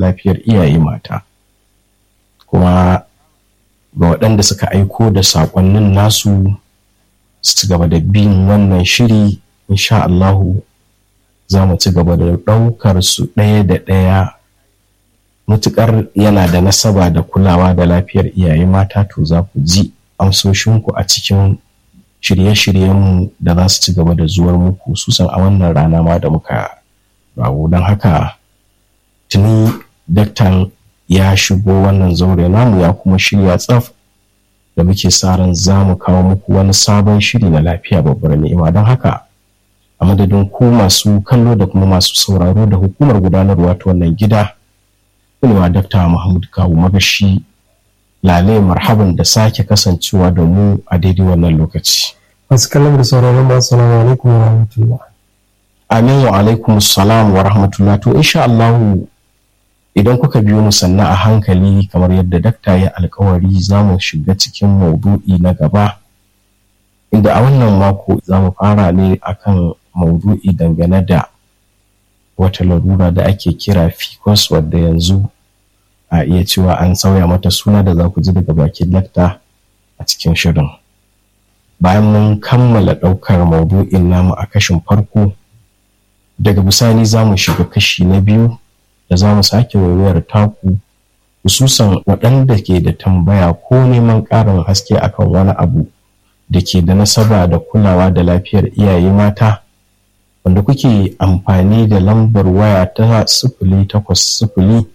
lafiyar iyaye mata kuma ga waɗanda suka aiko da saƙonnin nasu su ci gaba da bin wannan shiri insha Allahu za mu ci gaba da ɗaukar su ɗaya da ɗaya mutukar yana da nasaba da kulawa da lafiyar iyaye mata to za ku ji amsoshinku a cikin shirye-shiryenmu da za su ci gaba da zuwar muku susan a wannan rana ma da muka rawo don haka tuni daktan ya shigo wannan zaure namu ya kuma shirya tsaf da muke sa ran za mu kawo muku wani sabon shiri na lafiya babbar ni'ima don haka a madadin ku masu kallo da kuma masu sauraro da hukumar gudanarwa ta wannan gida kulewa dakta Muhammad Kawu Magashi lale marhaban da sake kasancewa da mu a daidai wannan lokaci. Masu kallon da sauraron ba salamu alaikum wa rahmatullah. Amin wa alaikum salam wa rahmatullah to insha Allah idan kuka biyo mu sannan a hankali kamar yadda dakta ya alkawari za mu shiga cikin maudu'i na gaba inda a wannan mako za mu fara ne akan maudu'i dangane da wata larura da ake kira ficus wadda yanzu a iya cewa an sauya mata suna da za ku ji daga bakin lakta a cikin shirin bayan mun kammala ɗaukar maudu'in namu a kashin farko daga bisani za mu shiga kashi na biyu da za mu sake waiwayar taku hususan waɗanda ke da tambaya ko neman ƙarin haske akan wani abu da ke da nasaba da kulawa da lafiyar iyaye mata wanda kuke amfani da lambar waya ta sifili takwas sifili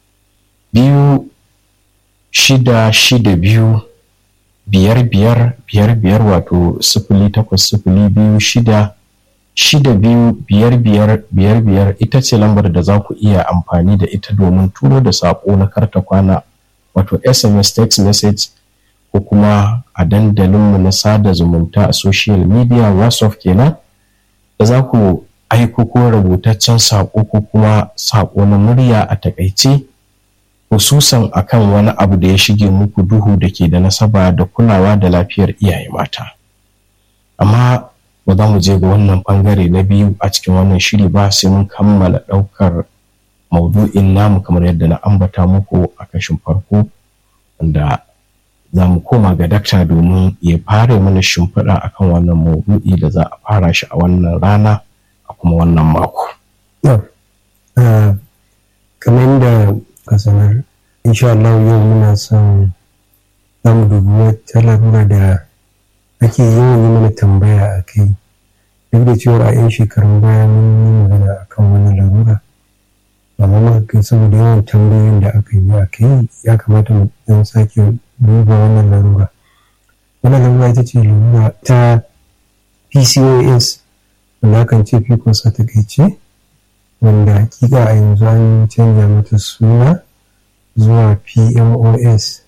biyu shida shida biyu biyar biyar biyar biyar wato sifili takwas sifili biyu shida shida biyu biyar biyar biyar biyar ita ce lambar da za ku iya amfani da ita domin turo da saƙo na karta kwana wato sms text message ko kuma a dandalinmu na sada zumunta a social media whatsapp kenan da za ku aiko ko rubutaccen saƙo ko kuma saƙo na murya a takaice hususan akan wani abu da ya shige muku duhu da ke da nasaba da kulawa da lafiyar iyaye mata amma ba za mu je ga wannan bangare na biyu a cikin wannan shiri ba sai mun kammala ɗaukar maudu'in namu kamar yadda na ambata muku a kashin farko wanda za mu koma ga dakta domin ya fara mana shimfiɗa akan wannan maudu'i da za a fara shi a wannan rana a kuma wannan mako. kamar yadda ka sanar insha Allah yau muna son za mu dubi wata larura da ake yawan yi mana tambaya a kai duk da cewa a 'yan shekarun baya mun yi magana a kan wani larura amma muka saboda yawan tambayoyin da aka yi a kai ya kamata mu dan sake duba wannan larura wannan larura ita ce larura ta pcos wanda kan ce pcos a takaice wanda hakika a yanzu an canja mata suna zuwa pmos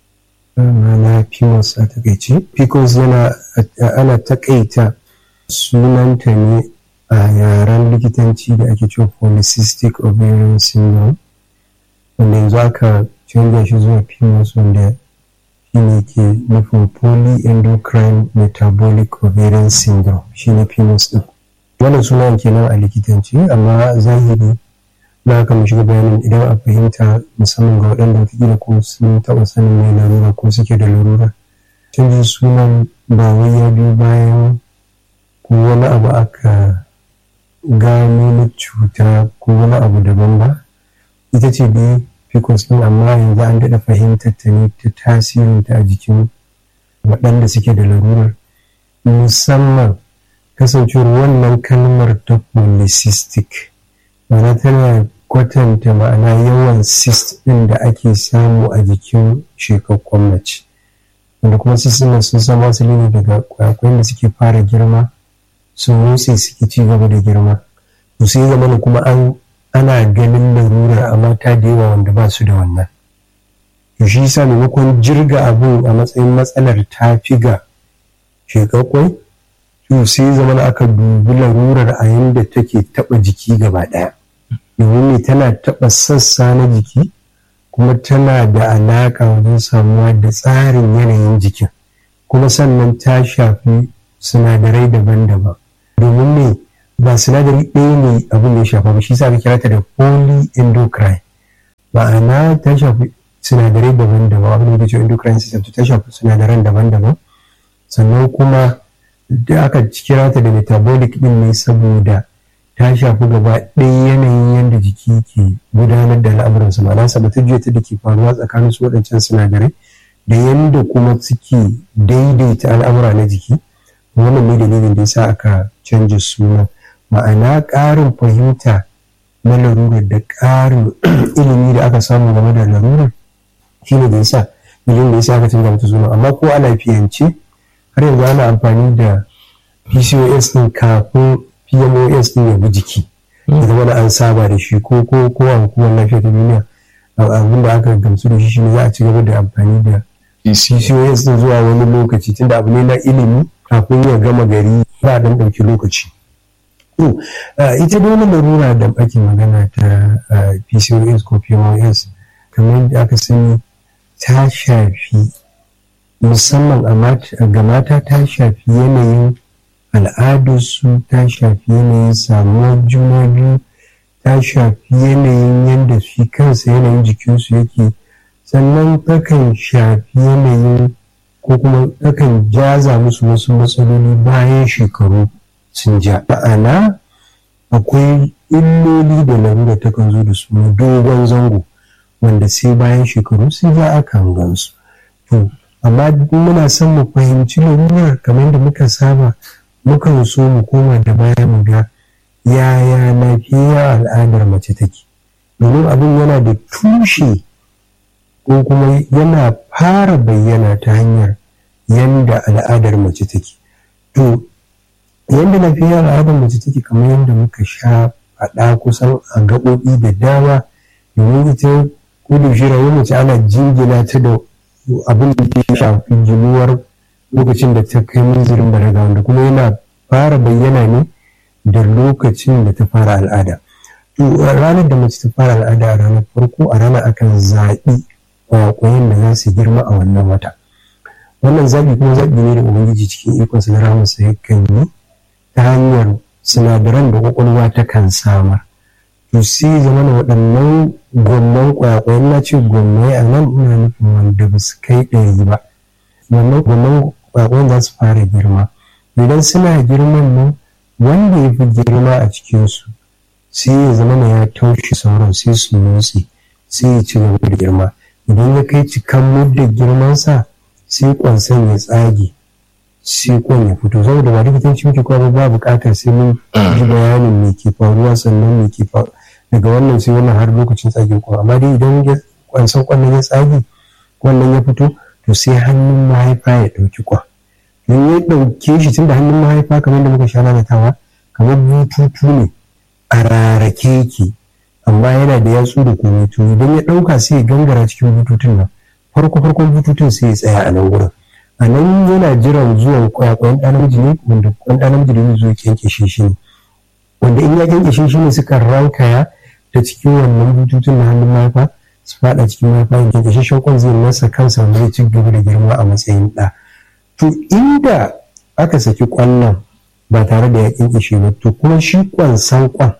na pmos a takaice pcos yana ana takaita sunanta ne a yaren likitanci da ake cewa polycystic ovarian syndrome wanda yanzu aka canja shi zuwa pmos wanda shine ke nufin polyendocrine metabolic ovarian syndrome shine pmos din wannan sunan kenan a likitanci amma zahiri na haka mu shiga bayanin idan a fahimta musamman ga waɗanda wataƙila ko sun taɓa sanin mai larura ko suke da larura canjin sunan ba wai ya biyu bayan ko wani abu aka gano na cuta ko wani abu daban ba ita ce dai pcos ɗin amma yanzu an daɗa fahimtar ta ne ta tasirinta a jikin waɗanda suke da larurar musamman kasancewar wannan kalmar ta polycystic ma'ana tana kwatanta ma'ana yawan cyst ɗin da ake samu a jikin shekakkun mace wanda kuma cyst ɗin sun samu asali ne daga kwayakwayen da suke fara girma sun motsi suke ci gaba da girma to sai zama kuma an ana ganin larurar a mata da yawa wanda ba su da wannan to shi yasa maimakon jirga abun a matsayin matsalar ta fi ga shekakwai to sai zama aka dubi larurar a yadda take taba jiki gaba daya domin ne tana taba sassa na jiki kuma tana da alaka wajen samuwa da tsarin yanayin jikin kuma sannan ta shafi sinadarai daban-daban domin ne ba sinadari ɗaya ne abin da ya shafa ba shi sa aka kira ta da polyendocrine ma'ana ta shafi sinadarai daban-daban abin da ke endocrine system ta shafi sinadaran daban-daban sannan kuma da aka kira ta da metabolic din ne saboda ta shafi gaba ɗaya yanayin yadda jiki ke gudanar da al'amuransa ma'ana sabatajiyar ta da ke faruwa tsakanin su waɗancan sinadarai da yadda kuma suke daidaita al'amura na jiki wannan ne dalilin da yasa aka canja suna ma'ana ƙarin fahimta na larurar da ƙarin ilimi da aka samu game da larurar shi ne da yasa dalilin da yasa aka canja mata suna amma ko a lafiyance har yanzu ana amfani da pcos ɗin kafin pmos ɗin ya bi jiki ya zama da an saba da shi ko ko ko a hukumar lafiya ta duniya abin da aka gamsu da shi shine za a ci gaba da amfani da pcos ɗin zuwa wani lokaci tunda abu ne na ilimi kafin ya gama gari ba dan ɗauki lokaci ita dai wani larura da ake magana ta pcos ko pmos kamar da aka sani ta shafi musamman ga mata ta shafi yanayin al'adarsu ta shafi yanayin samuwar juna biyu ta shafi yanayin yadda shi kansa yanayin jikinsu yake sannan takan shafi yanayin ko kuma takan jaza musu wasu matsaloli bayan shekaru sun ja ma'ana akwai illoli da larura takan zo da su na dogon zango wanda sai bayan shekaru sun ja akan gansu to amma muna son mu fahimci larurar kamar da muka saba mukan so mu koma da baya mu ga yaya lafiya al'adar mace take domin abin yana da tushe ko kuma yana fara bayyana ta hanyar yanda al'adar mace take to yanda lafiya al'adar mace take kamar yadda muka sha faɗa kusan a gaɓoɓi da dama domin ita kudu shi rayuwar mace ana jingina ta da abin da ke shafi ginuwar lokacin da ta kai munzirin balaga wanda kuma yana fara bayyana ne da lokacin da ta fara al'ada to ranar da mace ta fara al'ada a ranar farko a ranar akan zaɓi kwakwayen da za su girma a wannan wata wannan zaɓi kuma zaɓi ne da ubangiji cikin ikonsa na ramarsa yakan yi ta hanyar sinadaran da kwakwalwa ta kan samar to sai zama na waɗannan gwamnan kwakwayen na ce gwamnai a nan ina nufin wanda ba su kai ɗari ba wannan gwamnan kwakwayen za su fara girma idan suna girman nan wanda ya fi girma a cikinsu sai ya zama na ya taushe sauran sai su motsi sai ya ci gaba da girma idan ya kai cikan muddin girmansa sai kwansan ya tsage sai kwan ya fito saboda ba likitanci muke kuma ba buƙatar sai mun ji bayanin me ke faruwa sannan me ke faruwa daga wannan sai wannan har lokacin tsage kwan amma dai idan kwansan kwan ya tsage wannan ya fito to sai hannun mahaifa ya ɗauki kwan in ya ɗauke shi tun da hannun mahaifa kamar da muka sha lalatawa kamar bututu ne a rarake yake amma yana da yatsu da komai to idan ya ɗauka sai ya gangara cikin bututun nan farko farkon bututun sai ya tsaya a nan wurin a nan yana jiran zuwan kwayakwayen ɗan namiji ne wanda kwan ɗan namiji da zai kyankyashe shi ne wanda in ya kyankyashe shi ne suka rankaya ta cikin wannan bututun na hannun mahaifa su faɗa cikin mahaifa ya kyankyashe shankon zai masa kansa wanda zai ci gaba da girma a matsayin ɗa to inda aka saki kwallon ba tare da ya kyankyashe ba to kuma shi kwansan kwan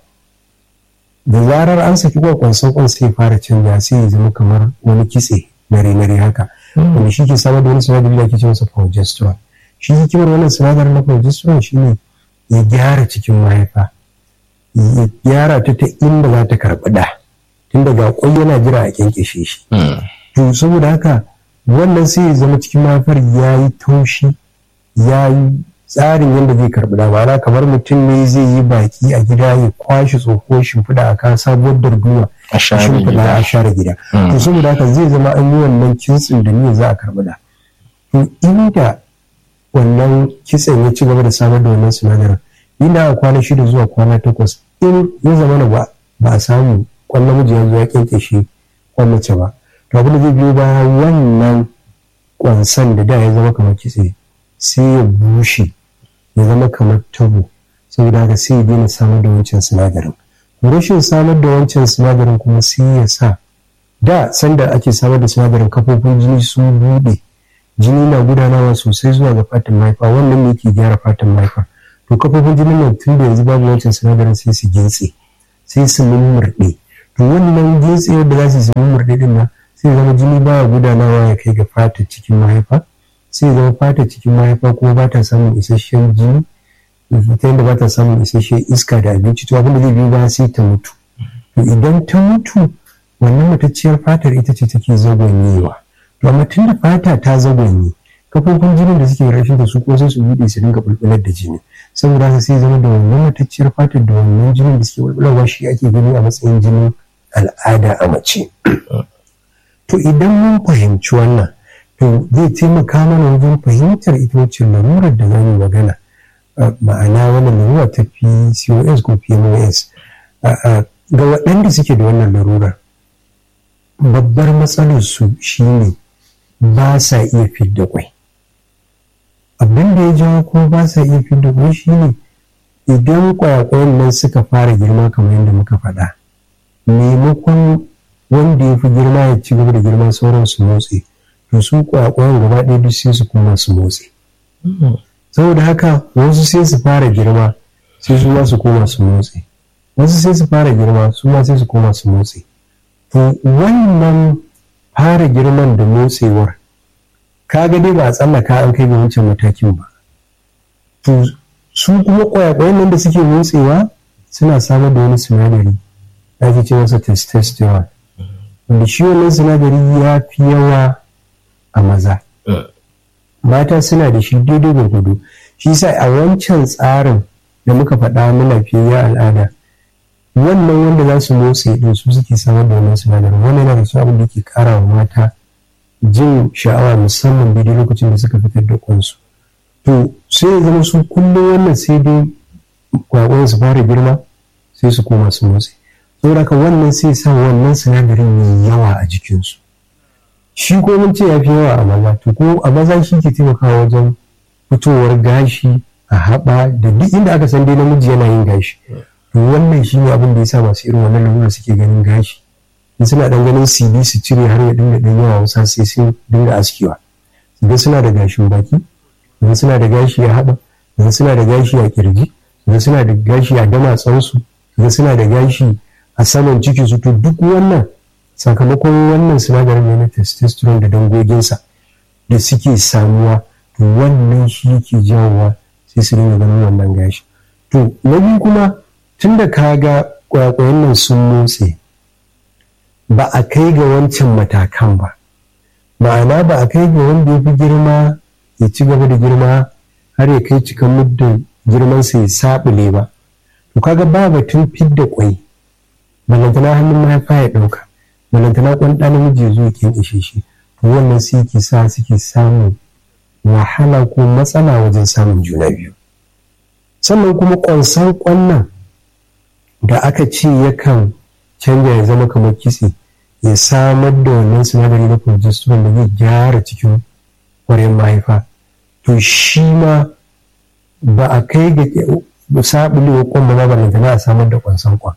da zarar an saki kwan kwansan kwan sai fara canja sai ya zama kamar wani kitse nare-nare haka wanda shi ke samar da wani sinadari da ake ce masa progesterone shi hikimar wannan sinadarin na progesterone shine ya gyara cikin mahaifa ya gyara ta ta inda za ta karɓi da tun daga kwai yana jira a kyankyashe shi to saboda haka wannan sai ya zama cikin mahaifar ya yi taushi ya yi tsarin yadda zai karɓi da ma'ana kamar mutum ne zai yi baki a gida ya kwashe tsohuwar shimfiɗa a kan sabuwar darduma a share shimfiɗa gida. a share gida to saboda haka zai zama an yi wannan kintsin da niyyar za a karɓi da to inda wannan kitsen ya ci gaba da samar da wannan sinadarin inda a kwana shida zuwa kwana takwas in ya zama na ba ba a samu kwan namiji ya zo ya kyankyashe kwan mace ba to abin da zai biyo baya wannan kwansan da da ya zama kamar kitse sai ya bushe ya zama kamar tabo saboda haka sai ya daina samar da wancan sinadarin rashin samar da wancan sinadarin kuma sai ya sa da sanda ake samar da sinadarin kafofin jini sun buɗe jini na gudanawa sosai zuwa ga fatan mahaifa wannan ne ke gyara fatan mahaifa to kafofin jinin nan tun da yanzu babu wancan sinadarin sai su gintse sai su mummurɗe to wannan jintsiyar da za su samu murɗaɗin nan sai zama jini baya gudanawa ya kai ga fata cikin mahaifa sai zama fata cikin mahaifa kuma ba ta samun isasshen jini ta yadda ba ta samun isasshen iska da abinci to abin da zai biyo ba sai ta mutu to idan ta mutu wannan matacciyar fatar ita ce take zagonyewa to amma tun da fata ta zagonye kafofin jinin da suke rashin da su ko sai su buɗe su dinga bulbular da jini saboda haka sai zama da wannan matacciyar fatar da wannan jinin da suke bulbularwa shi ake gani a matsayin jinin al'ada a mace to idan mun fahimci wannan to zai taimaka mana wajen fahimtar ita wacce larurar da zamu magana ma'ana wannan larura ta PCOS ko PMOS ga waɗanda suke da wannan larurar babbar matsalar su shine ba sa iya fidda kwai abin da ya jawo kuma ba sa iya fidda kwai shine idan kwayakwayan nan suka fara girma kamar yadda muka faɗa maimakon wanda ya fi girma ya ci gaba da girma sauran su motsi to su kwakwayan gaba ɗaya duk sai su kuma su motsi saboda haka wasu sai su fara girma sai su ma su koma su motsi wasu sai su fara girma su ma sai su koma su motsi to wannan fara girman da motsewar kaga dai ba a tsallaka an kai ga wancan matakin ba to su kuma kwayakwayan nan da suke motsewa suna samar da wani sinadari da ake ce masa testosterone wanda shi wannan sinadari ya fi yawa a maza mata suna da shi daidai gwargwado shi sa a wancan tsarin da muka faɗa na lafiyayya al'ada wannan wanda za su motsa din su suke samar da wannan sinadarin wannan yana da su abin da ke kara wa mata jin sha'awa musamman daidai lokacin da suka fitar da kwansu to sai ya zama su kullum wannan sai dai kwakwan su fara girma sai su koma su motsi saboda haka wannan sai sa wannan sinadarin mai yawa a jikinsu shi ko mun ce ya fi yawa a maza to ko a maza shi ke taimakawa wajen fitowar gashi a haɓa da duk inda aka san dai namiji yana yin gashi to wannan shi ne abin da ya sa masu irin wannan lalura suke ganin gashi in suna dan ganin cd su cire har ya dinga dan yawa wasa sai sun dinga askewa idan suna da gashin baki idan suna da gashi a haɓa idan suna da gashi a kirji idan suna da gashi a damatsansu idan suna da gashi a saman cikin su to duk wannan sakamakon wannan sinadarin ne na testosterone da dangoginsa da suke samuwa to wannan shi yake jawowa sai su dinga ganin wannan gashi to na biyu kuma tun da ka ga kwakwayen nan sun motse ba a kai ga wancan matakan ba ma'ana ba a kai ga wanda ya fi girma ya ci gaba da girma har ya kai cikin muddin girmansa ya saɓule ba to kaga ba batun fidda kwai balantana hannun mahaifa ya ɗauka balantana kwan ɗan namiji ya zo ya ishe shi to wannan sai ke sa suke samun wahala ko matsala wajen samun juna biyu sannan kuma ƙwansan ƙwannan da aka ce yakan canja ya zama kamar kitse ya samar da wannan sinadari na progesterone da zai gyara cikin ƙwarin mahaifa to shi ma ba a kai ga sabulewa kwan ba ba na a samar da ƙwansan kwan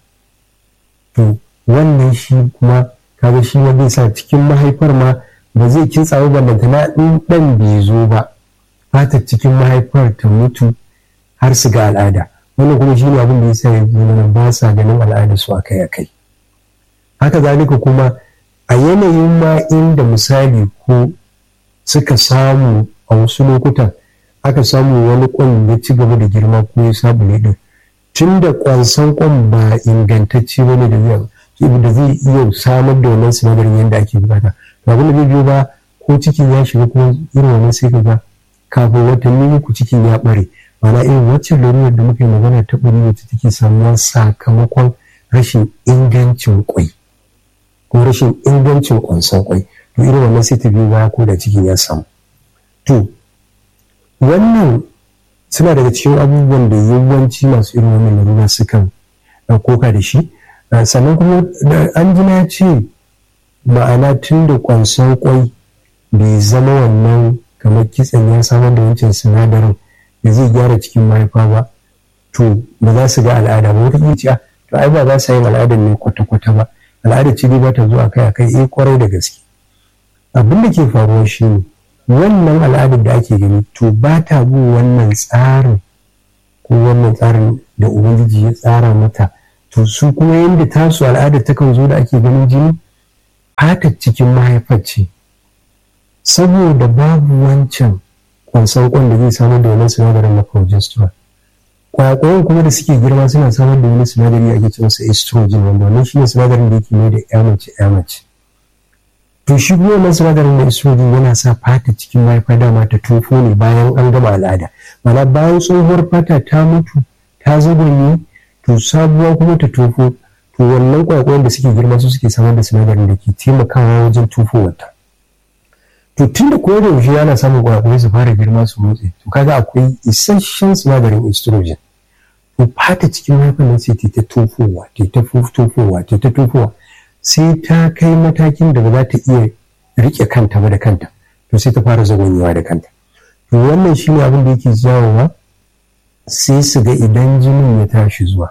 to wannan shi kuma kaga shi ma zai sa cikin mahaifar ma ba zai kintsa ba ballantana in ɗan bai zo ba fatar cikin mahaifar ta mutu har su ga al'ada wannan kuma shi ne abin da ya sa yanzu mana ba sa ganin al'ada su akai akai haka zalika kuma a yanayin ma inda misali ko suka samu a wasu lokutan aka samu wani kwan ya ci gaba da girma ko ya sabule din tun da kwansan kwan ba ingantacce bane da zai da zai iya samar da wannan sinadarin yadda ake bukata to abin da zai biyo ba ko cikin ya shiga kuma irin wannan sai ka ga kafin watanni uku cikin ya bare mana irin waccan larurar da muka yi magana ta ɓari wacce take samuwa sakamakon rashin ingancin kwai ko rashin ingancin kwanson kwai to irin wannan sai ta biyo baya ko da cikin ya samu to wannan suna daga cikin abubuwan da yawanci masu irin wannan larura sukan koka da shi sannan kuma an ji na ce ma'ana tun da kwanson kwai bai zama wannan kamar kitsen ya samar da wancan sinadarin da zai gyara cikin mahaifa ba to ba za su ga al'ada ba wata iya to ai ba za su yin al'adar ne kwata-kwata ba al'adar ce dai ba ta zuwa kai akai eh kwarai da gaske abin da ke faruwa shi ne wannan al'adar da ake gani to ba ta bin wannan tsarin ko wannan tsarin da ubangiji ya tsara mata to su kuma yadda tasu al'adar takan zo da ake ganin jini fatar cikin mahaifar ce saboda babu wancan kwansan kwan da zai samar da wani sinadarin na progesterone kwakwayon kuma da suke girma suna samar da wani sinadari ake ce masa estrogen wanda wannan shi ne sinadarin da yake mai da ya mace ya mace to shi kuma wannan sinadarin na estrogen yana sa fata cikin mahaifa dama ta tofo ne bayan an gama al'ada mana bayan tsohuwar fata ta mutu ta zagonye to sabuwa kuma ta tofo to wannan kwakwayon da suke girma su suke samar da sinadarin da ke taimakawa wajen tofowarta to tun da koyar yaushe yana samun kwakwai su fara girma su motsi to kaga akwai isasshen sinadarin estrogen to fata cikin mahaifar nan sai ta ta tofowa ta ta tofowa ta ta tofowa sai ta kai matakin da ba za ta iya rike kanta ba da kanta to sai ta fara zagonyewa da kanta to wannan shine abin da yake jawowa sai su ga idan jinin ya tashi zuwa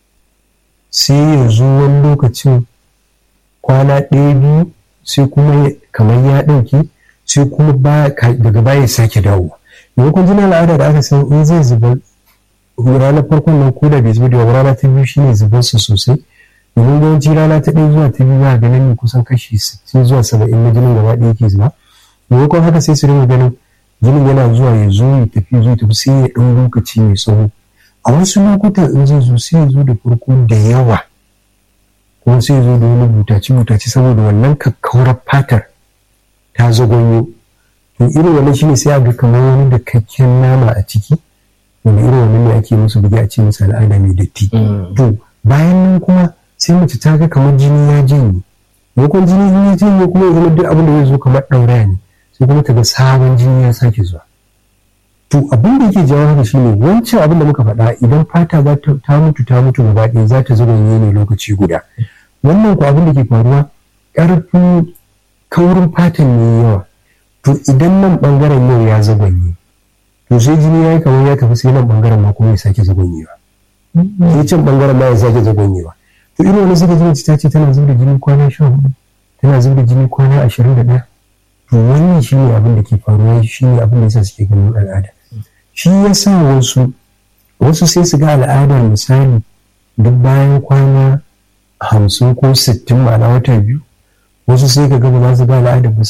sai ya zo wani lokacin kwana ɗaya biyu sai kuma kamar ya ɗauke sai kuma daga baya sake dawo maimakon jinin al'ada da aka san in zai zuba ranar farkon nan ko da bai zuba da rana ta biyu shine zubar su sosai domin yawanci rana ta ɗaya zuwa ta biyu za a ganin ne kusan kashi sittin zuwa saba'in na jinin gaba ɗaya yake zuba maimakon haka sai su rinka ganin jinin yana zuwa ya zo ya tafi zo ya tafi sai ya ɗan lokaci mai tsawo a wasu lokutan in zai zo sai ya zo da farko da yawa kuma sai ya zo da wani butaci butaci saboda wannan kakkaurar fatar ta zagonyo to irin wannan shine sai a ga kamar wani da kakken nama a ciki wanda irin wannan ne ake musu bugi a ce musu al'ada mai datti to bayan nan kuma sai mace ta ga kamar jini ya janye maimakon jini ya janye kuma ya zama duk abin da zai zo kamar ɗauraya ne sai kuma ta ga sabon jini ya sake zuwa to abin da yake jawo haka shine wancan abin da muka faɗa idan fata za ta mutu ta mutu gaba ɗaya za ta zagonye ne lokaci guda wannan ko abin da ke faruwa ƙarfin kaurin fatan ne yawa to idan nan ɓangaren yau ya zagonye to sai jini ya yi kamar ya tafi sai nan ɓangaren ma kuma ya sake zagonyewa sai can ɓangaren ma ya sake zagonyewa to irin wani suka jini ta ce tana zuba da jini kwana sha hudu tana zuba da jini kwana ashirin da ɗaya to wannan shi ne abin da ke faruwa shi ne abin da yasa suke ganin al'ada shi ya sa wasu wasu sai su ga al'adar misali duk bayan kwana hamsin ko sittin ma'ana wata biyu wasu sai ka gaba za su ga al'ada ba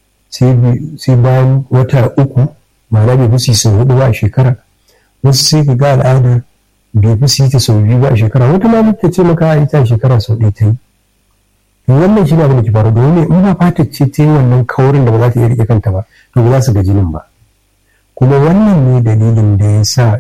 sai bayan wata uku ma'ana bai fi sau hudu ba a shekara wasu sai ka ga al'ada bai fi ta sau biyu ba a shekara wata ma ta ce maka ita a shekara sau ɗaya ta yi wannan shi ne abin da ke faru domin in ba fata ce ta yi wannan kaurin da ba za ta iya rike kanta ba to ba za su ga jinin ba kuma wannan ne dalilin da ya sa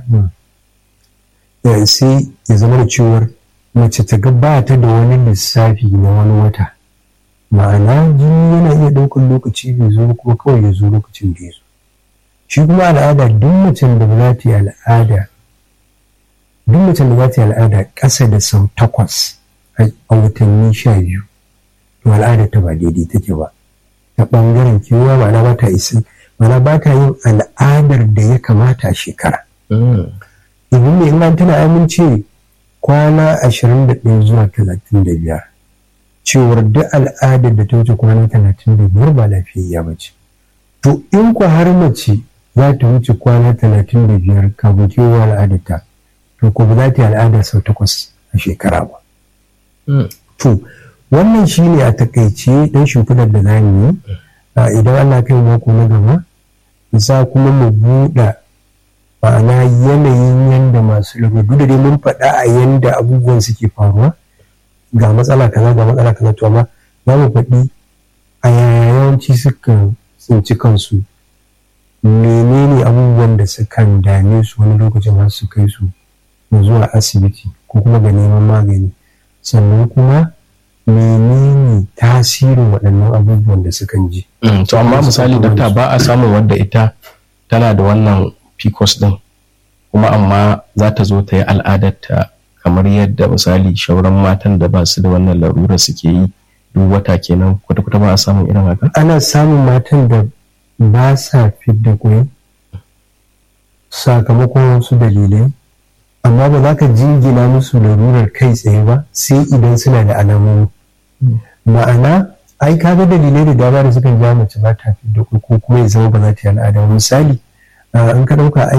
sai ya zama da cewar mace ta ga ba ta da wani lissafi na wani wata ma'ana jini yana iya ɗaukar lokaci bai zo kuma kawai ya zo lokacin da ya zo shi kuma al'ada duk macen da ba za ta yi al'ada duk macen da za ta yi al'ada ƙasa da sau takwas a watanni sha biyu to al'adar ta ba daidai take ba ta ɓangaren kewa ma'ana ba ta isa ma'ana ba ta yin al'adar da ya kamata a shekara domin mai in tana amince kwana ashirin da ɗaya zuwa talatin da biyar cewar duk al'adar da ta wuce kwana talatin da biyar ba lafiyayya ba ce to in ku har mace za ta wuce kwana talatin da biyar kafin kewa al'adarta to ko ba za ta yi al'ada sau takwas a shekara ba to wannan shi ne a takaice ɗan shimfidar da za mu yi idan Allah kai mako na gaba za kuma mu buɗe ma'ana yanayin yadda masu lagudu da dai mun faɗa a yadda abubuwan suke faruwa ga matsala kaza ga matsala kaza to amma za mu faɗi a yaya yawanci suka tsinci kansu menene abubuwan da sukan dame su wani lokacin har su kai su zuwa asibiti ko kuma ga neman magani sannan kuma menene tasirin waɗannan abubuwan da sukan ji. to amma misali dakta ba a samun wadda ita tana da wannan pcos din kuma amma za ta zo ta yi al'adarta kamar yadda misali shauran matan da ba su da wannan larura suke yi duk wata kenan kwata-kwata ba a samun irin haka? ana samun matan da ba sa fidda kwai sakamakon wasu dalilai amma ba za ka jingina musu larurar kai tsaye ba sai idan suna da alamomi ma'ana ai ka ga dalilai da dama da suka ja mace ba ta fidda kwai ko kuma ya zama ba za ta yi al'ada misali in ka ɗauka ai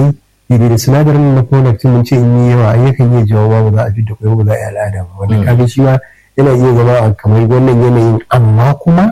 daidai da sinadarin na prolactin mun ce in yi yawa ai yakan iya jawo ba za a fi da kwai ba za a yi al'ada ba wanda kaga shi ma yana iya zama a kamar wannan yanayin amma kuma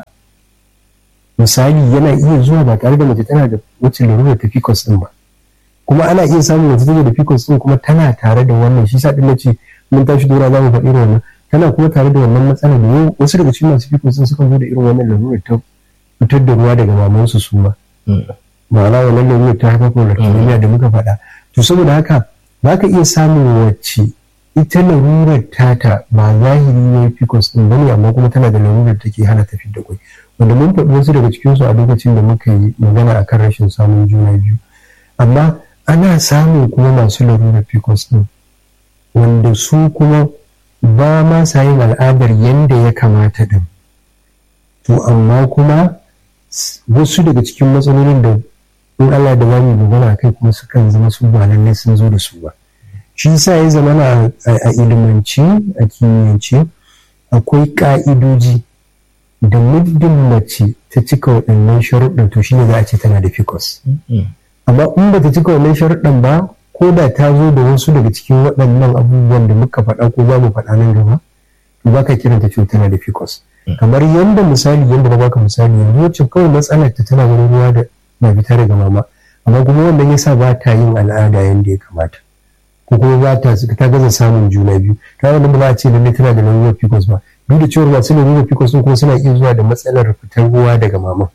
misali yana iya zuwa ba tare da mace tana da wacce larurar ta pcos din ba kuma ana iya samun mace take da pcos din kuma tana tare da wannan shi sa din nace mun tashi dora za mu faɗi irin wannan tana kuma tare da wannan matsala da yau wasu daga cikin masu pcos din sukan zo da irin wannan larurar ta fitar da ruwa daga mamansu su ma ma'ana wannan larurar ta haifar da da muka faɗa to saboda haka za ka iya samun wacce ita larurar tata ba zahiri ne pcos din bane amma kuma tana da larurar take hana tafi da kwai wanda mun faɗi wasu daga cikinsu a lokacin da muka yi magana akan rashin samun juna biyu amma ana samun kuma masu larurar pcos din wanda su kuma ba ma sa yin al'adar yadda ya kamata din to amma kuma wasu daga cikin matsalolin da in Allah da zamu magana kai kuma sukan zama su ba lallai sun zo da su ba shi sa ya zama a ilimance a kimiyyance akwai ka'idoji da muddin mace ta cika waɗannan sharuɗan to shi ne za a ce tana da ficus amma in ba ta cika wannan sharuɗan ba ko da ta zo da wasu daga cikin waɗannan abubuwan da muka faɗa ko za mu faɗa nan gaba to ba ka kiranta cewa tana da ficus kamar yadda misali yadda na baka misali yanzu wacce kawai matsalar ta tana wani ruwa da na fita daga mama amma kuma wannan yasa ba ta yin al'ada yadda ya kamata ko kuma ba ta ta gaza samun juna biyu ta wannan ba za a ce lalle tana da lalurar pcos ba duk da cewa masu lalurar pcos kuma suna iya zuwa da matsalar fitar ruwa daga mama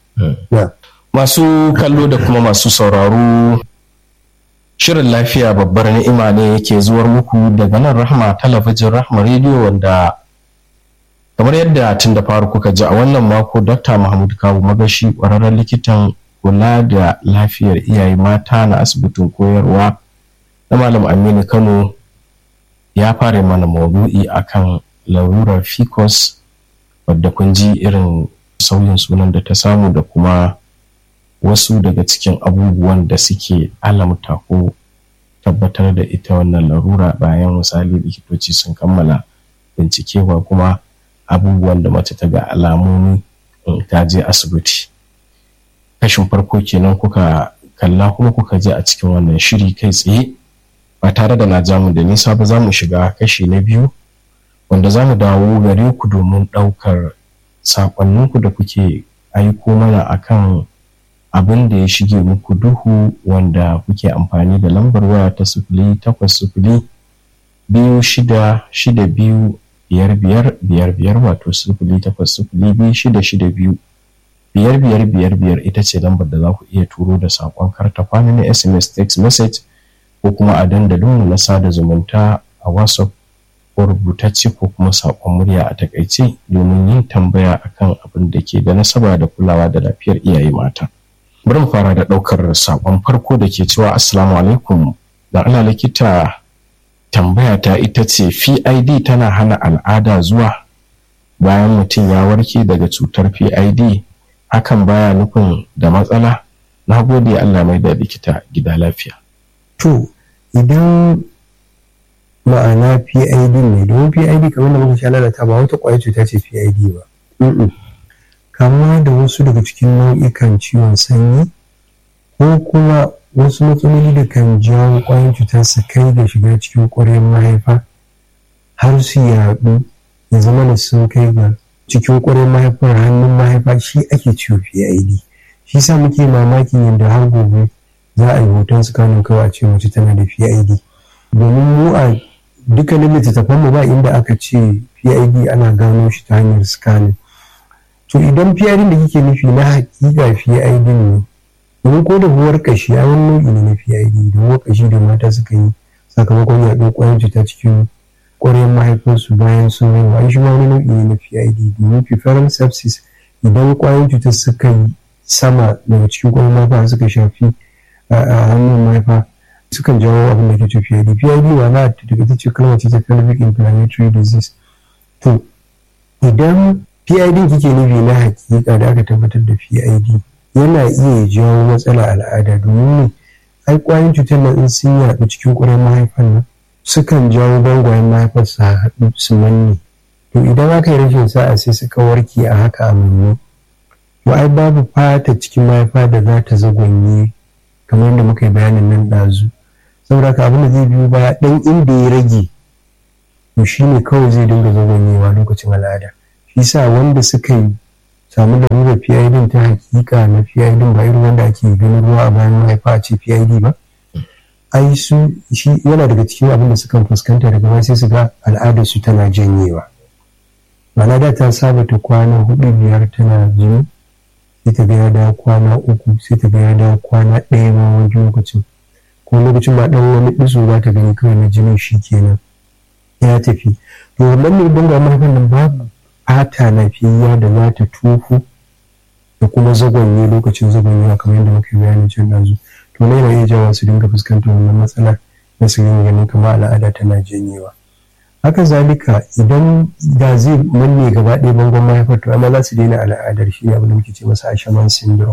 masu kallo da kuma masu sauraro shirin lafiya babbar ni'ima ne yake zuwar muku daga nan rahma talabijin rahma rediyo wanda kamar yadda tun da faru kuka ji a wannan mako dr mahmud kawu magashi ƙwararren likitan kula da lafiyar iyaye mata na asibitin koyarwa na malam aminu kano ya fara mana maudu'i akan larurar ficus wadda kun ji irin sauyin sunan da ta samu da kuma wasu daga cikin abubuwan da suke alamta ko tabbatar da ita wannan larura bayan misali likitoci sun kammala bincikewa kuma abubuwan da mace ta ga alamomi ta je asibiti kashin farko kenan kuka kalla kuma kuka je a cikin wannan shiri kai tsaye ba tare da na jamu da nisa ba za mu shiga kashi na biyu wanda za mu dawo gare ku domin ɗaukar saƙonninku da kuke aiko mana akan abin da ya shige muku duhu wanda kuke amfani da lambar waya ta sufuli takwas sufuli biyu shida shida biyu biyar biyar biyar biyar wato sufuli takwas sufuli biyu shida shida biyu biyar biyar biyar biyar ita ce lambar da za ku iya turo da saƙon karta kwana na sms text message ko kuma a dandalin na sada zumunta a whatsapp ko rubutacce ko kuma saƙon murya a takaice domin yin tambaya akan abin da ke da nasaba da kulawa da lafiyar iyaye mata. bari mu fara da ɗaukar saƙon farko da ke cewa assalamu alaikum da ana likita tambaya ta ita ce pid tana hana al'ada zuwa bayan mutum ya warke daga cutar pid hakan baya nufin da matsala na gode allah mai da likita gida lafiya to idan ma'ana pid ne domin pid kamar da muka sha lalata ba wata ƙwayar cuta ce pid ba kama da wasu daga cikin nau'ikan ciwon sanyi ko kuma wasu matsaloli da kan jawo ƙwayoyin cutar su kai da shiga cikin ƙwaryar mahaifa har su yaɗu ya zama da sun kai ga cikin ƙwaryar mahaifar hannun mahaifa shi ake ciwo PID shi sa muke mamakin yadda har gobe za a yi hoton su kanin kawai a ce mace tana da PID domin mu a dukkanin littattafan mu ba inda aka ce PID ana gano shi ta hanyar scanning to idan PID da kike nufi na hakika PID ne domin ko da huwar kashi a wani nau'i ne na PID da huwar kashi da mata suka yi sakamakon yaɗuwar ƙwayar cuta cikin ƙwaryar mahaifinsu bayan sun haihu ai shi ma wani nau'i ne na PID domin preferral sepsis idan ƙwayar cutar suka yi sama daga cikin ƙwaryar mahaifa suka shafi a hannun mahaifa sukan jawo abin da ke ce PID PID wa na daga ita ce kalmar ce ta pelvic inflammatory disease to idan PID kike nufi na hakika da aka tabbatar da PID yana iya jawo matsala al'ada domin ne ai kwayoyin cutar nan in sun yaɗu cikin ƙwarar mahaifar nan sukan jawo bangwayen mahaifar su haɗu su manne to idan aka yi rashin sa'a sai suka warke a haka a manne to ai babu fata cikin mahaifa da za ta zagonye kamar yadda muka yi bayanin nan ɗazu saboda haka abin da zai biyo baya dan inda ya rage to shi ne kawai zai dinga zagonyewa lokacin al'ada shi sa wanda suka yi samu lalurar PID ta hakika na PID ba irin wanda ake ganin ruwa a bayan mahaifa a ce PID ba ai su shi yana daga cikin abin da sukan fuskanta daga baya sai su ga al'adar su tana janyewa ma'ana da ta saba ta kwana hudu biyar tana jini sai ta ga ya dawo kwana uku sai ta ga ya dawo kwana ɗaya ma wani lokacin ko lokacin ma ɗan wani ɗiso za ta gani kawai na jinin shi kenan ya tafi to wannan ne banga mahaifan nan babu fata lafiyayya da za ta tofu da kuma zagonye lokacin zagonyewa kamar yadda muka yi bayanin can ɗazu to ne na iya jawa su dinga fuskantar wannan matsalar na su yin ganin kamar al'ada tana janyewa haka zalika idan da zai manne gaba ɗaya bangon mahaifar to amma za su daina al'adar shi abin da muke ce masa ashaman syndrome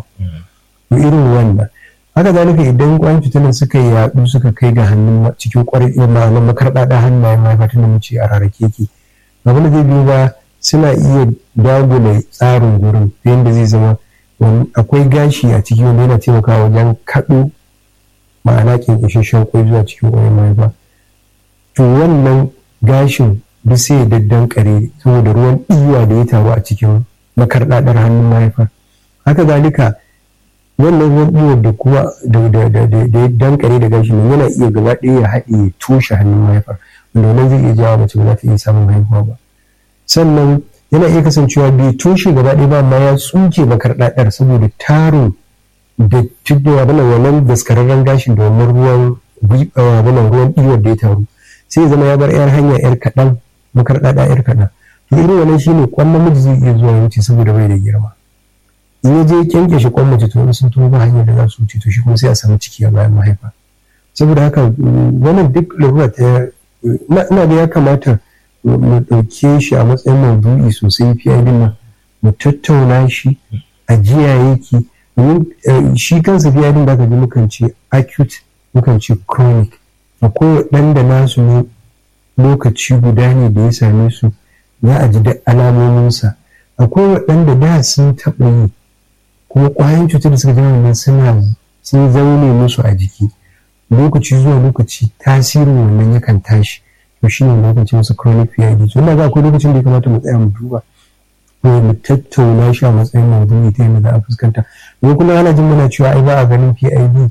to irin wannan haka zalika idan kwayan fitinan suka yaɗu suka kai ga hannun cikin kwarai ma'anar makarɗaɗa hannayen mahaifa tun da muke a rarrake ki abin da zai biyo ba suna iya dagula tsarin gurin ta yadda zai zama akwai gashi a ciki wanda yana taimakawa wajen kaɗo ma'ana ƙinƙishashen kwai zuwa cikin kwayan mahaifa to wannan gashin duk sai ya daddan kare saboda ruwan ɗiwa da ya taru a cikin makarɗaɗar hannun mahaifa haka zalika wannan ruwan ɗiwa da kuma da ya dankare da gashin yana iya gaba ɗaya ya haɗe ya toshe hannun mahaifa wanda wannan zai iya jawo mace ba za ta iya samun haihuwa ba sannan yana iya kasancewa bai toshe gaba ɗaya ba amma ya tsuke makarɗaɗar saboda tarin da tudda abin wannan daskararren gashin da wannan ruwan ruwan ɗiwar da ya taru sai ya zama ya bar yar hanya yar kaɗan makarɗaɗa yar kaɗan to irin wannan shine kwan namiji zai iya zuwa wuce saboda bai da girma in ya je kyanke shi kwan mace to sun tuno ba hanyar da za su wuce to shi kuma sai a samu ciki a bayan mahaifa saboda haka wannan duk larura ta ina da ya kamata mu ɗauke shi a matsayin maudu'i sosai fiye nan mu tattauna shi a jiya yake shi kansa fiye din da ka ji mukan ce acute mukan ce chronic akwai waɗanda nasu ne lokaci guda ne da ya same su za a ji da alamominsa akwai waɗanda da sun taɓa yi kuma ƙwayan cutar da suka ji wannan suna sun zaune musu a jiki lokaci zuwa lokaci tasirin wannan yakan tashi to shi ne lokacin su chronic PID so ina ga akwai lokacin da ya kamata mu tsaya mu duba ko mu tattauna shi a matsayin maudu'i ta yadda za a fuskanta ko kuma ana jin muna cewa ai ba a ganin PID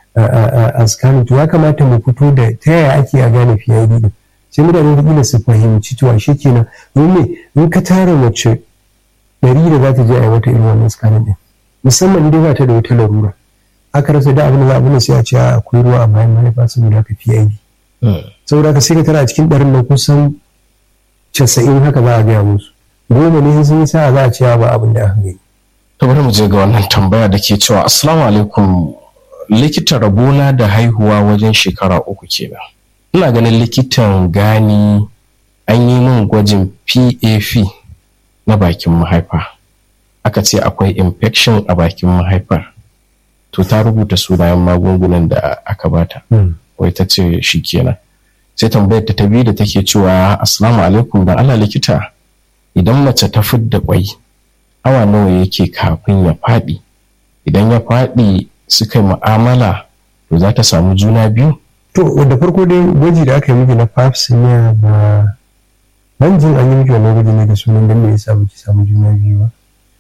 a scanning to ya kamata mu fito da ta yaya ake a gane PID din sai mutane da kila su fahimci cewa shi kenan domin in ka tara mace ɗari da za ta je a yi wata irin wannan scanning din musamman dai ba ta da wata larura aka rasa da abin da za a bune sai a ce akwai ruwa a bayan mahaifa saboda haka PID saboda haka sai ka tara a cikin ɗarin nan kusan casa'in haka za a gaya musu goma ne sun yi sa'a za a ce ba abin da aka gani. to bari mu je ga wannan tambaya da ke cewa assalamu alaikum likita rabona da haihuwa wajen shekara uku kenan ina ganin likitan gani an yi min gwajin pap na bakin mahaifa aka ce akwai infection a bakin mahaifar to ta rubuta sunayen magungunan da aka bata wai ta ce shi kenan sai tambayar ta ta biyu da take cewa assalamu alaikum dan Allah likita idan mace ta fidda kwai awa nawa yake kafin ya faɗi idan ya faɗi suka yi mu'amala to za ta samu juna biyu to da farko dai gwaji da aka yi miki na pap smear ba ban jin an yi miki wannan gwaji ne da sunan dan me yasa baki samu juna biyu ba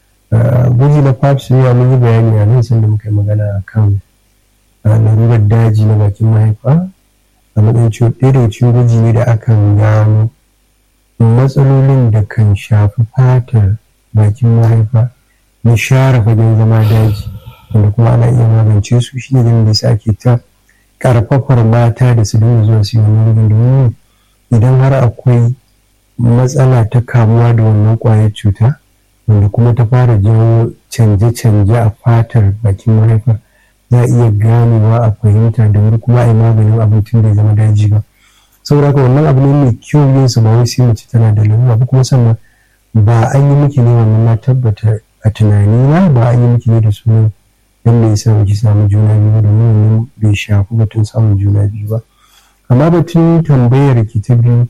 gwaji na pap smear mun yi bayani a nan sanda muka yi magana kan larurar daji na bakin mahaifa a matsayin ciwo ɗaya daga cikin gwaji ne da akan gano matsalolin da kan shafi fatar bakin mahaifa na share fagen zama daji wanda kuma ana iya magance su shi ne da yasa ake ta karfafar mata da su dinga zuwa su yi wani domin idan har akwai matsala ta kamuwa da wannan kwayar cuta wanda kuma ta fara jawo canje-canje a fatar bakin mahaifa za a iya ganewa a fahimta da wuri kuma a yi maganin abincin da ya zama daji ba saboda haka wannan abu ne mai kyau yin su ba wai sai mace tana da lalura ba kuma sannan ba an yi miki ne wannan na tabbata a tunani na ba an yi miki ne da sunan dan me yasa ki samu juna biyu da wannan bai shafi batun samun juna biyu ba amma batun tambayar ki ta biyu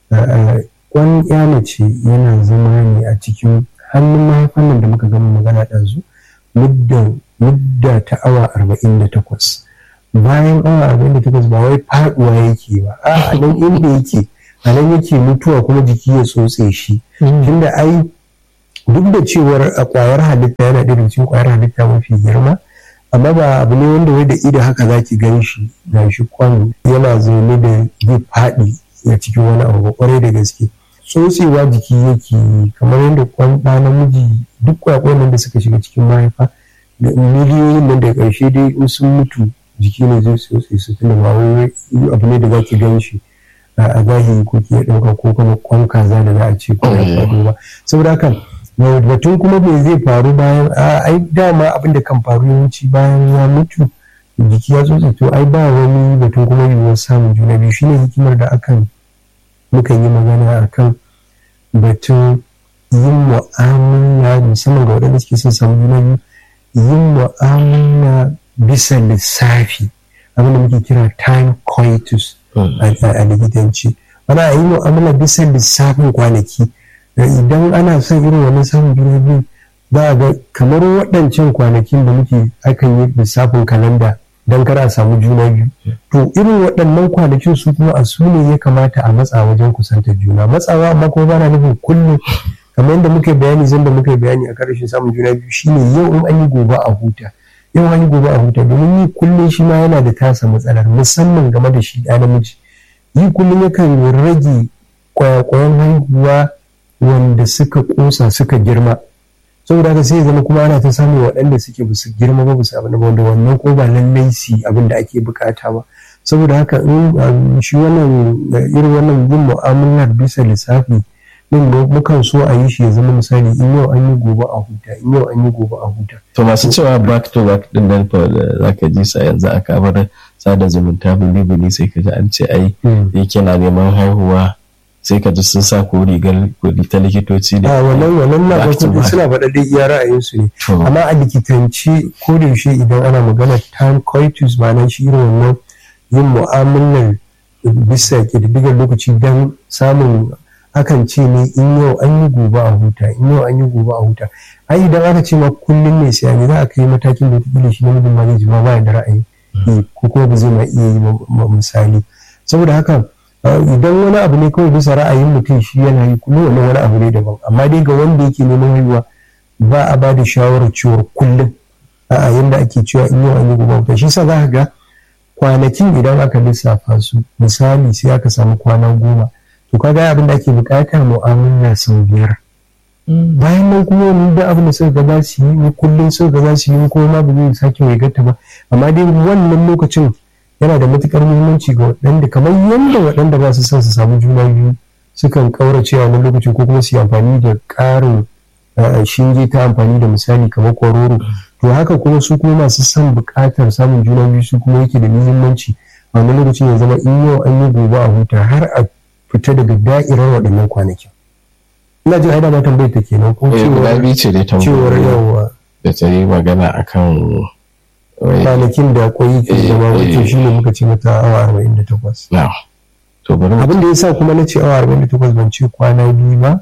kwan ya mace yana zama ne a cikin hannun mahaifan nan da muka gama magana ɗazu mudda ta awa arba'in da takwas bayan awa arba'in da takwas ba wai faduwa yake ba a nan inda yake a nan yake mutuwa kuma jiki ya tsotse shi tunda ai duk da cewar a kwayar halitta yana ɗaya cikin kwayar halitta mafi girma amma ba abu ne wanda wai da ido haka za ki gan shi ga shi kwan yana zaune da zai faɗi a cikin wani abu kwarai da gaske tsotsewa jiki yake kamar yadda kwan ɗa namiji duk kwakwayen da suka shiga cikin mahaifa da miliyoyin nan da ƙarshe dai in sun mutu jiki ne zai tsotse su tunda ba wai abu ne da za ki gan shi a zahiri ko ke ɗauka ko kuma kwan kaza da za a ce ko ya faɗo ba saboda haka batun kuma me zai faru bayan ai dama abin da kan faru yawanci bayan ya mutu jiki ya tsotse to ai ba wani batun kuma yiwuwar samun juna biyu shine hikimar da akan mukan yi magana akan batun yin mu'amala musamman ga waɗanda suke son samun juna biyu yin mu'amala bisa lissafi abin da muke kira time coitus a likitanci ana yi mu'amala bisa lissafin kwanaki idan ana son irin wannan samun juna biyu za a ga kamar waɗancan kwanakin da muke akan yi lissafin kalanda don kar a samu juna biyu to irin waɗannan kwanakin su kuma a su ne ya kamata a matsa wajen kusanta juna matsawa amma kuma ba na nufin kullum kamar yadda muka bayani zan da muka bayani a karshen samun juna biyu shine yau in an yi gobe a huta yau an yi gobe a huta domin yi kullum shi ma yana da tasa matsalar musamman game da shi ɗa namiji yi kullum yakan rage kwayakwayan haihuwa wanda suka kosa suka girma saboda haka sai zama kuma ana ta samun waɗanda suke ba su girma ba su abin wanda wannan ko ba lallai su abin da ake bukata ba saboda haka in shi wannan irin wannan yin mu'amalar bisa lissafi din mukan so a yi shi ya zama misali in yau an yi gobe a huta in yau an yi gobe a huta to masu cewa back to back din nan fa zaka ji sa yanzu a kamar sada zumunta bili sai ka ji an ce ai yake na neman haihuwa sai ka ji sun sa ko rigar ta likitoci ne. A wannan wannan na farko suna faɗa dai iya ra'ayinsu ne. Amma a likitanci ko da yaushe idan ana magana time coitus ma'ana shi irin wannan yin mu'amalar bisa ƙididdigar lokaci don samun akan ce ne in yau an yi gobe a huta in yau an yi gobe a huta ai idan aka ce ma kullum ne sai ne za a kai matakin da wata shi namijin ma zai ji ma ba da ra'ayi ko kuma ba zai ma iya yi misali saboda haka idan wani abu ne kawai bisa ra'ayin mutum shi yana yi kullum wani wani abu ne daban amma dai ga wanda yake neman haihuwa ba a ba da shawarar ciwon kullum a yanda ake cewa in yau an yi gobe shi sa za ka ga kwanakin idan aka lissafa su misali sai aka samu kwana goma to kaga abin da ake bukata mu'amala sau biyar bayan nan kuma wani da abin da suka ga za su yi kullum suka ga za su yi kuma ma ba zai sake mai gata ba amma dai wannan lokacin yana da matukar muhimmanci ga waɗanda kamar yadda waɗanda ba su son su samu juna biyu sukan kaurace a wani lokacin ko kuma su yi amfani da ƙarin shinge ta amfani da misali kamar kwaroro to haka kuma su kuma masu son buƙatar samun juna biyu su kuma yake da muhimmanci a wani lokacin ya zama in yau an yi gobe a huta har a fita daga da'irar waɗannan kwanakin ina jin aida ma tambayar ta kenan ko cewar yawa da ta yi magana akan kwanakin da kwai ke zama wato shi ne muka ce mata awa arba'in da takwas. Abin da ya sa kuma na ce awa arba'in da takwas ban ce kwana biyu ba,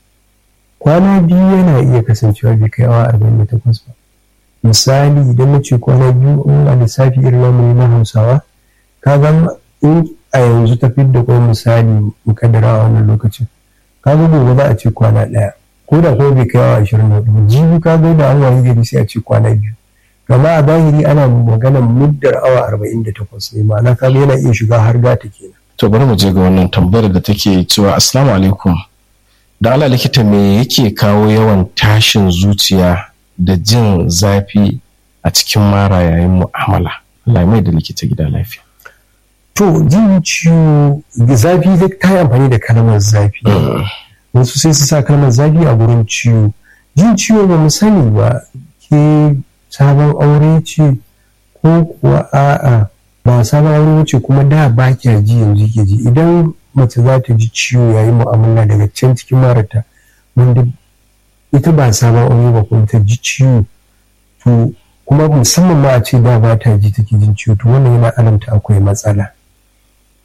kwana biyu yana iya kasancewa bai kai awa arba'in da takwas ba. Misali idan na ce kwana biyu in a lissafi irin namu na Hausawa, ka ga in a yanzu tafi da kwai misali mukaddara a wannan lokacin. Ka ga gobe za a ce kwana ɗaya. Ko da kuma bai kai awa ashirin da hudu. Jibi ka ga da an wayi gari sai a ce kwana biyu. gama a zahiri ana maganar muddar awa 48 ne ma'ana kaga yana iya shiga har gata kenan to bari mu je ga wannan tambayar da take cewa assalamu alaikum da ala likita me yake kawo yawan tashin zuciya da jin zafi a cikin mara yayin mu'amala Allah mai da likita gida lafiya to jin ciwo zafi zai ta yi amfani da kalmar zafi wasu sai su sa kalmar zafi a gurin ciwo jin ciwo ba mu sani ba ke sabon aure ce ko kuwa a'a ba sabon aure ce kuma da ba kya ji yanzu ke ji idan mace za ta ji ciwo yayin mu'amala daga can cikin marata wanda ita ba sabon aure ba kuma ta ji ciwo to kuma musamman ma a ce da ba ta ji take jin ciwo to wannan yana alamta akwai matsala